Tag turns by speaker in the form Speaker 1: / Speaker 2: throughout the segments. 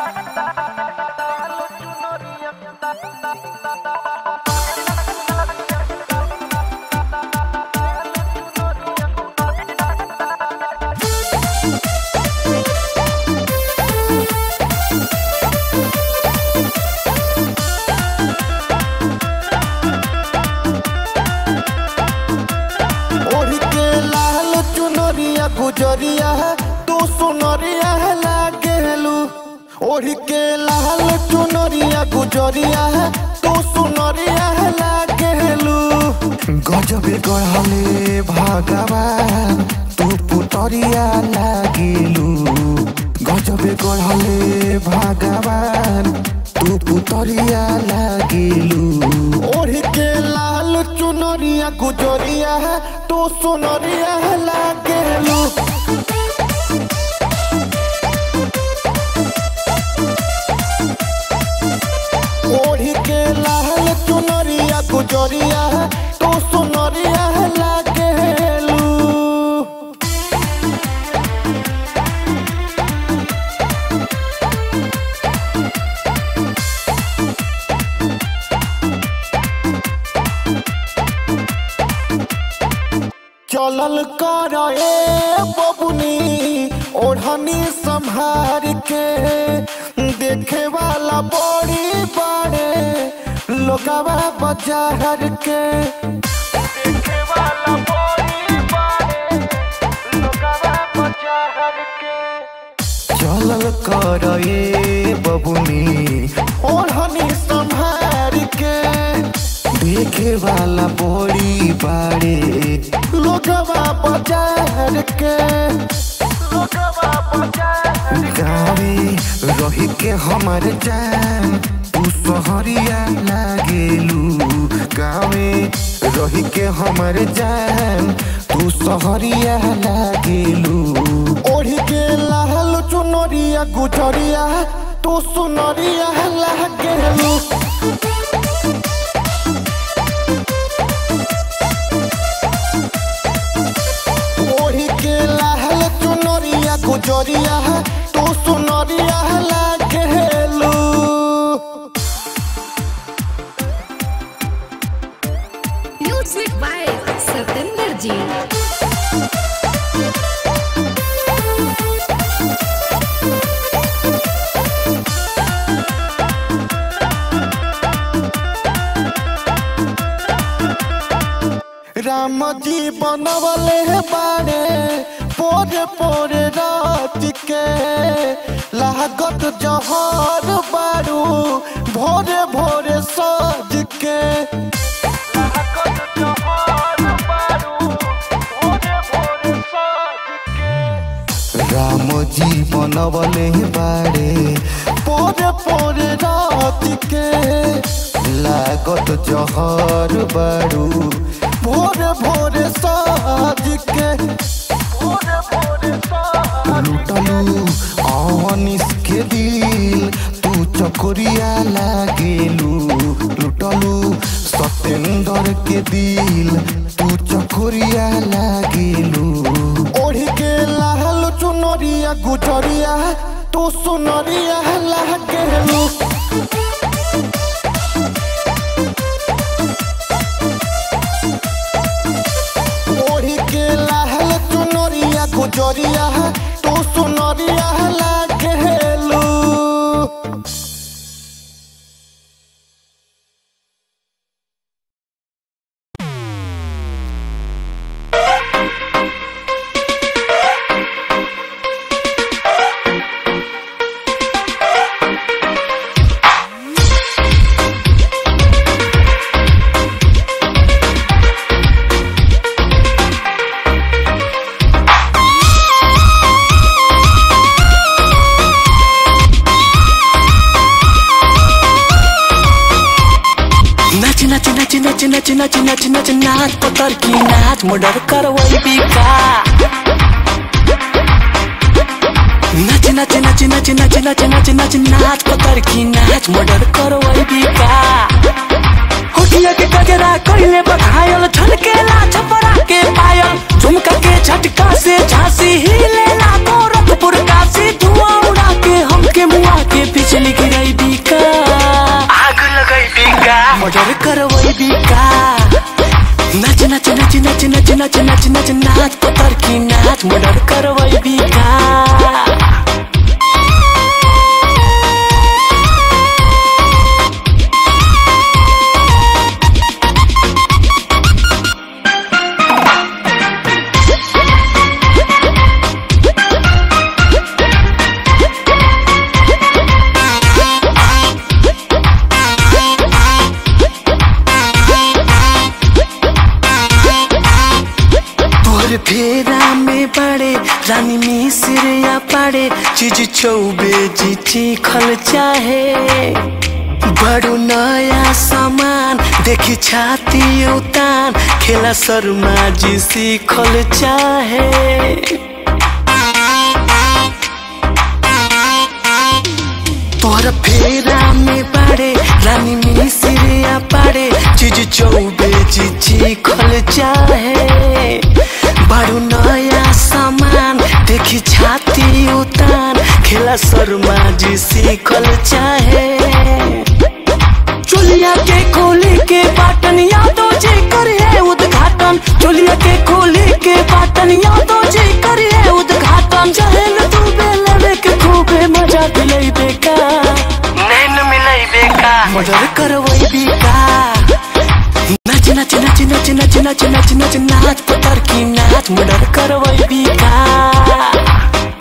Speaker 1: ओढ़ के लाल चुनरिया गुजरिया तू सुनरिया लागेलू ओढ़ के लाल चुनरिया गुजरिया तू सुनरिया लागेलू गजबे गढ़ले भगवान तू पुतरिया लागेलू गजबे गढ़ले भगवान तू पुतरिया लागेलू ओढ़ के लाल चुनरिया गुजरिया तू सुनरिया लागेलू ओढ़ी के लाल चुनरिया गुजरिया तू सुनरिया लागेलू चलल कर ए बबुनी ओढ़नी संभार के देखे वाला बड़ी बड़े लोगवा बाजार के देखे वाला बड़ी बड़े लोगवा बाजार के चलल कर ए बबुनी ओढ़नी संभार के देखे वाला बड़ी बाड़े लोगवा बाजार के लोगवा बाजार गावे रही के हमर जान तू सहरिया लागेलू गावे रही के हमर जान तू सहरिया लागेलू ओढ़ी के लाल चुनरिया गुजरिया तू सुनरिया लागेलू ओढ़ी के लाल चुनरिया गुजरिया तू सुनरिया लागेलू
Speaker 2: म्यूजिक बाय सतेंद्र जी
Speaker 1: राम जी बनवले बारे पोरे पोरे रात के लागत जहर बारू भोरे भोरे सज के लागत जहर बारू भोरे भोरे सज के राम जी बनवले बारे पोरे पोरे रात के लागत जहर बारू भोरे भोरे साज के भोरे भोरे लुटलू अनिस के दिल तू चकोरिया लागेलू लुटलू सतेंद्र के दिल तू चकोरिया लागेलू ओढ़ी के लाल चुनरिया गुजरिया तू सुनरिया लागेलू ओढ़ी के लाल चुनरिया गुजरिया तू सुनरिया लागेलू
Speaker 3: नाच नाच नाच नाच नाच नाच नाच नाच नाच पतर की नाच मर्डर करवई बिका नाच नाच नाच नाच नाच नाच नाच नाच नाच पतर की नाच मर्डर करवई बिका होठिया के कगरा कइले बघायल छलकेला छपरा के पायल झुमका के झटका से झांसी हिले ला गोरखपुर काशी धुआं उड़ा के हमके मुआ के पीछे नाच पतर की नाच मर्डर करवैबी का तोर फेरा में पड़े रानी मिसिर या पड़े चीज चौबे जी खल चाहे बड़ो नया सामान देखी छाती उतान खेला शर्मा जी सीखल चाहे तोहर फेरा में पड़े रानी मिसिरिया पड़े चीज चौबे जी खल चाहे बड़ू नया सामान देखी छाती उतान खेला शर्मा जी सीखल चाहे चोलिया के खोले के बाटन यादव जी करिए उद्घाटन चोलिया के खोले के बाटन यादव जी करिए उद्घाटन चहल तू बेलवे के खूबे मजा दिलैबे का नैन मिलैबे का मर्डर करवैबी का नाच नाच नाच नाच नाच नाच नाच नाच नाच पतर की नाच मर्डर करवैबी का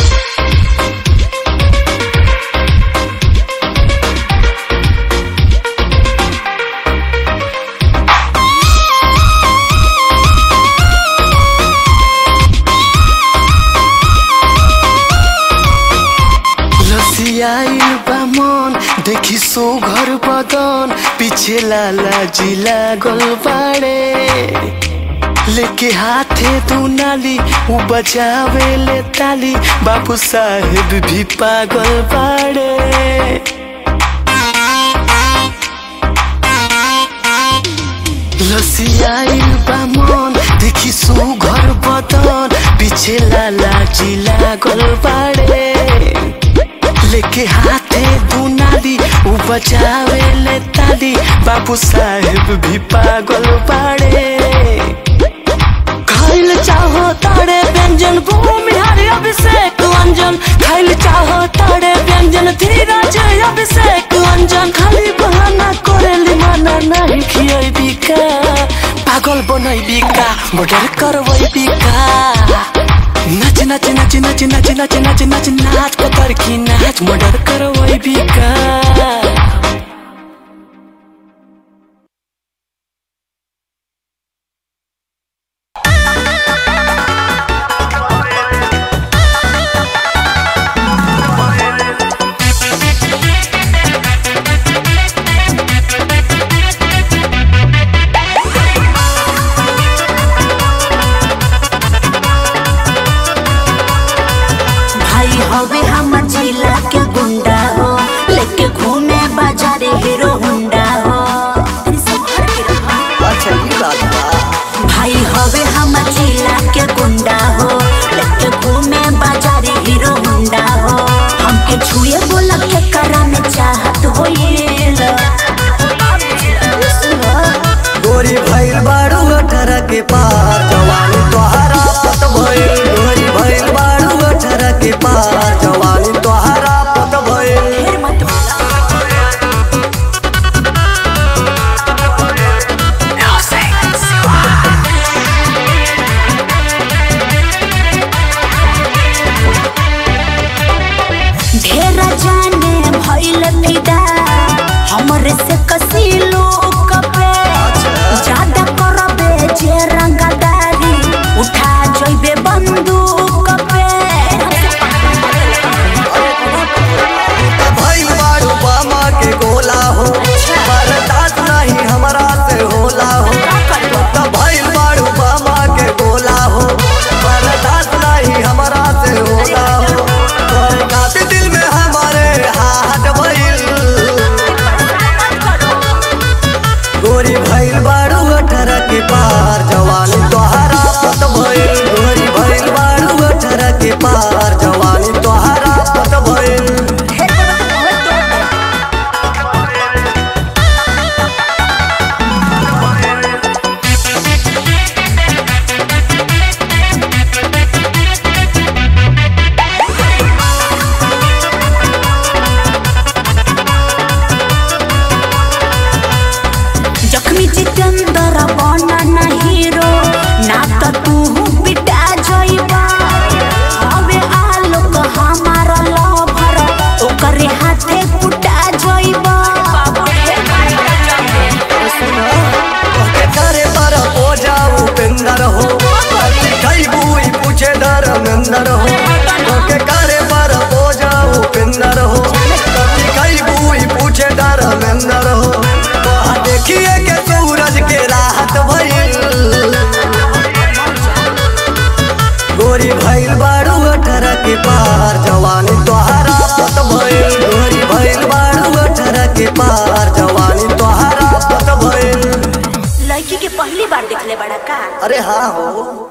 Speaker 3: लसियाइल बा मन देखी सो घर बदन पीछे लाला जी लागल बाड़े लेके हाथे दुनाली उ बजावे ले ताली बाबू साहेब भी पागल बाड़े लसियाइल बा मन देखी सो घर बदन पीछे लाला जी लागल बाड़े लेके हाथे दुनाली उ बजावे ले ताली बाबू साहेब भी पागल बाड़े खाइल चाहो तारे व्यंजन भूमि हरि अभिषेक अंजन खाइल चाहो तारे व्यंजन धीरज अभिषेक अंजन खाली बहाना करेली माना नहीं खियैबी का पागल बनैबी का मर्डर करवैबी का नाच नाच नाच नाच नाच नाच नाच नाच नाच पतर की नाच मर्डर करवैबी का
Speaker 4: भाई हवे हमर जिला के गुंडा हो लेके घूमे बाजारे हीरो हुंडा हो भाई हवे हमर जिला के गुंडा हो लेके घूमे बाजारे हीरो हुंडा हो हमके छुए बोला के करा में चाहत होइल
Speaker 5: गोरी भइल बारू अठारह के पार जवानी तोहरा पत भइल गोरी भइल बारू अठारह के पार जवानी तोहरा पत भइल
Speaker 4: फिर मत बोला ढेरा जाने भइल फिदा हमरे से कसी लोग पे ज्यादा करबे जे रंगदारी उठा जइबे बंदूक पे
Speaker 5: भइल बारू बामा के गोला हो बर्दाश्त नहीं हमरा से होला हो त भइल बारू बामा के गोला हो बर्दाश्त नहीं हमरा से होला हो तोर काफी दिल में हमारे हाथ भइल गोरी भइल बारू अठारह के पार जवानी तोहरा पत भइल गोरी भइल बारू धर्मेंद्र हो ओके करे पर बोझा उपेंद्र हो कभी कई बुई पूछे धर्मेंद्र हो वहाँ देखिए के सूरज के राहत भइल गोरी भइल बारू अठारह के पार जवानी तोहरा पत भइल गोरी भइल बारू अठारह के पार जवानी तोहरा पत भइल
Speaker 4: लड़की के पहली बार देखले बड़ा का
Speaker 5: अरे हाँ हो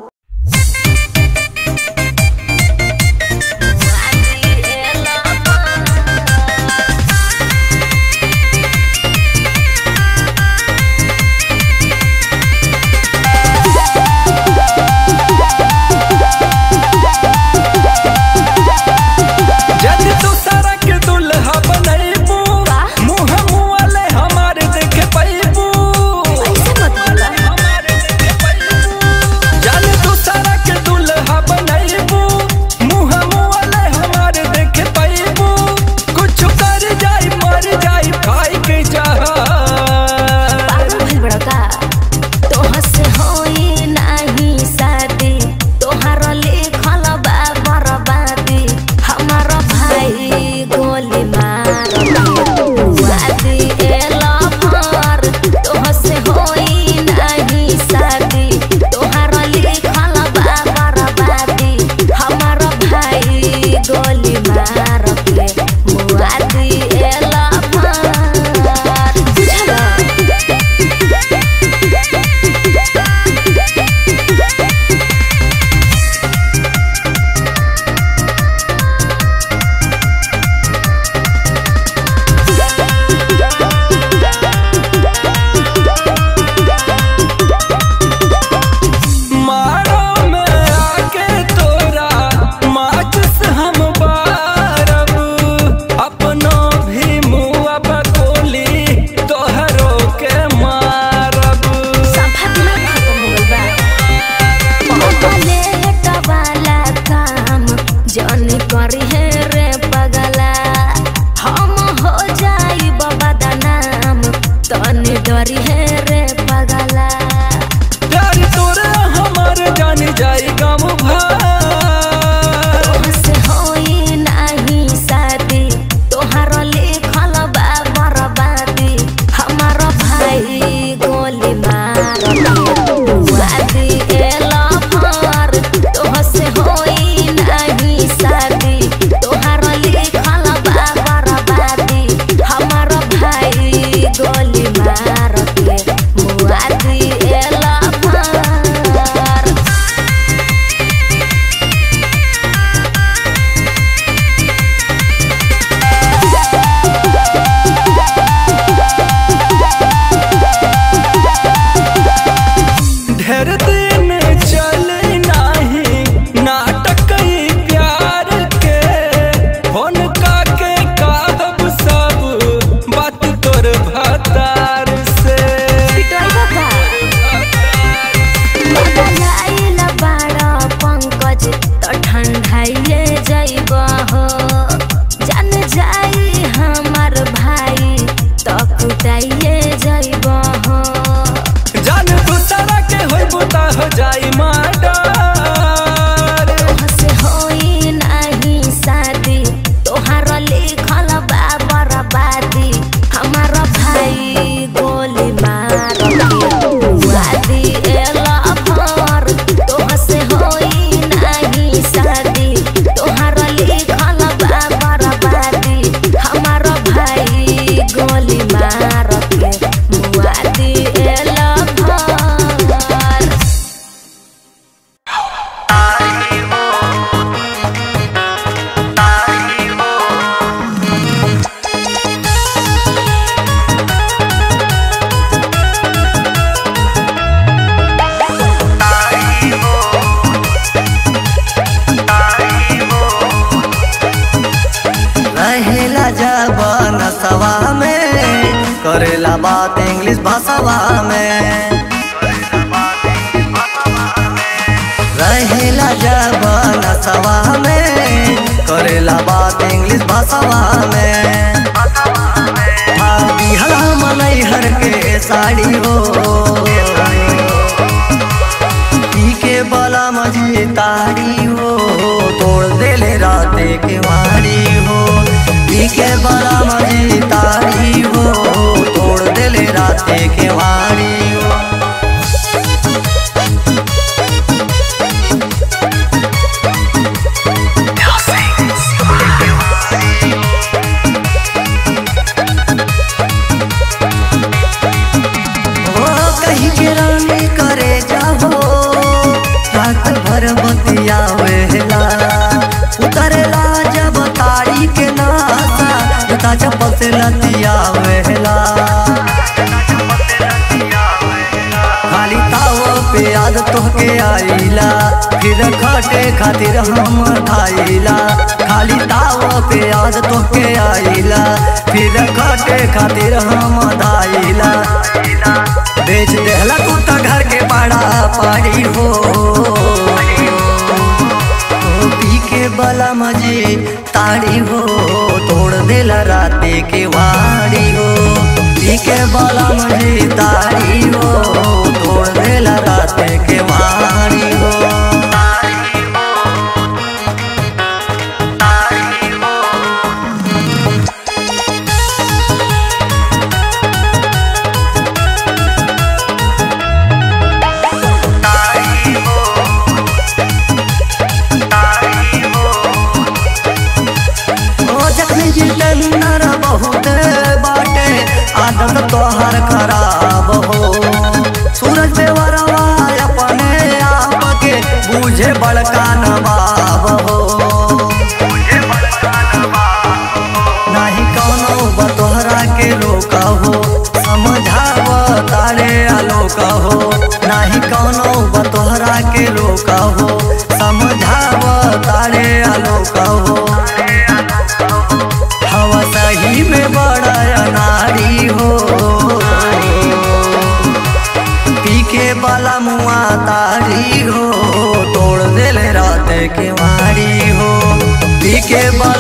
Speaker 3: जद तू सड़क दुल्हा बनैबू मुँह मुआले हमारे देखे पैबू
Speaker 4: ऐसे मत बोला
Speaker 3: जद तू सड़क दुल्हा बनैबू मुँह मुआले हमारे देखे पैबू कुछ कर जाई मर जाई खाई के जहा
Speaker 4: पागल भइल बड़ा का तोह से होई नाही शादी तोहार लिखल बा बर्बादी हमार भाई गोली मार वादी एला भर तोह से होई नाही शादी तोहार लिखल बा बर्बादी हमार भाई गोली मार के मुआदी एला भर बुझला
Speaker 3: मारो में आके तोरा माचिस हम बारब अपनो भी मुआ बकोली तोहरो के मारब
Speaker 4: संभा दिमाग खत्म हो गइल बा लेट वाला काम जन करी है रे पगला हम हो जाई बाबा दा नाम तनी डरी है रे पगला
Speaker 3: प्यार तोरा हमार जान जाई गम भर
Speaker 4: से होई नाही शादी तोहार लिखल बा बर्बादी हमार भाई गोली मार वादी एला भर तोह से होई नाही शादी तोहार लिखल बा बर्बादी हमार भाई गोली मार के मुआदी एला भर
Speaker 3: ढेर दिन चले नाही नाटक ई प्यार के फोन काके कहब सब बात तोर भतार से
Speaker 4: पिटवाई बाबा बदलाइल बाड़ा पंकज त ठंडाइए जइब हो जान जाई हमर भाई त कुटाइए जइब हो
Speaker 3: जान दूसरा के होई बुता हो जाई माडर
Speaker 4: तोहसे होई नाही शादी तोहार लिखल बा बर्बादी हमार भाई गोली मार के वादी एला भर तोहसे होई नाही शादी तोहार लिखल बा बर्बादी हमार भाई गोली मार के वादी एला भर
Speaker 5: रहेला जब नसवा में करेला बात इंग्लिश भाषावा में रहेला जब नसवा में करेला बात इंग्लिश भाषावा में बिहला मनई हर के साड़ी हो पी के बला मजी ताड़ी हो तोड़ देले राते के वारी हो पीके बड़ा मजी तारी हो तोड़ देले राते के वारी हो ओ कहीं के रानी करे जाहो रात भर बतिया वेला उतरेला जब तारी के नासा जता चप्पल से लतिया वेला खाली ताव पे याद तोहके आईला फिर खटे खातिर हम खाइला खाली ताव पे याद तोहके आईला फिर खटे खातिर हम धाइला बेच देहला कुत्ता घर के बड़ा पारी हो ओ पी के बला मजे ताड़ी हो तोड़ देला राते के वाड़ी हो पी के बला मजे ताड़ी हो तोड़ देला राते के वाड़ी हो ओ जखनी जितेंद्र बहुत बाटे आदत तोहर खराब हो सूरज देवरवा अपने आप के बूझे बड़का नवाब हो नाही कौनो बतोहरा के रोका हो समझाव तारे आलोक हो नाही कौनो बतोहरा के रोका हो समझाव तारे आलोक हो हवा सही में बड़ा अनारी हो पीके वाला मुआ तारी हो तोड़ देले रात के मारी हो पीके वाला